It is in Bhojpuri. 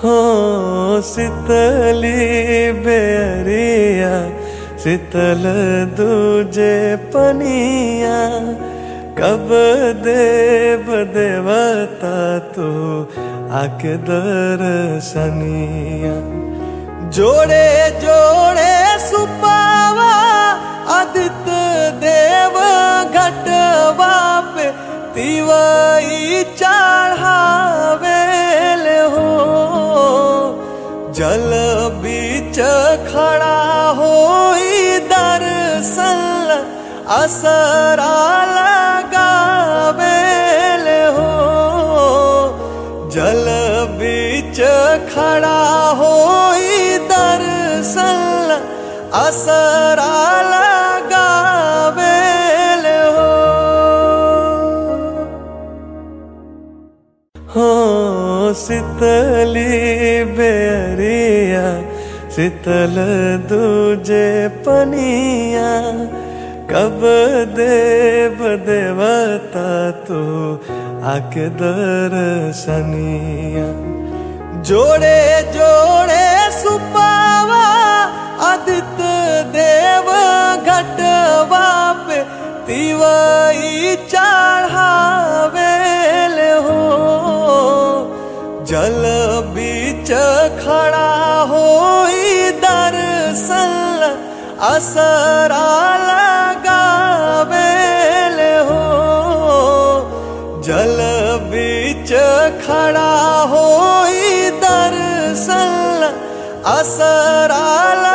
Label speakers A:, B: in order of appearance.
A: हो शीतली बेरिया शीतल दूजे पनिया कब देव देवता तू आके दर्शनिया जोड़े जोड़े सुपावा आदित्य देव घटवा पे तिवई चढ़ावेल हो जल बीच खड़ा हो दर्शन असरा लगावेल हो जल बीच खड़ा हो दर्शन असरा लगावेल हो हो शीतली बेरिया शीतल दूजे पनिया कब देव देवता तू आके दर्शनिया जोड़े जोड़े सुपावा आदित्य देव घटवा पे तिवई चढ़ावेल हो जल बीच खड़ा हो दर्शन असरा लगावेल हो जल बीच खड़ा हो दर्शन असरा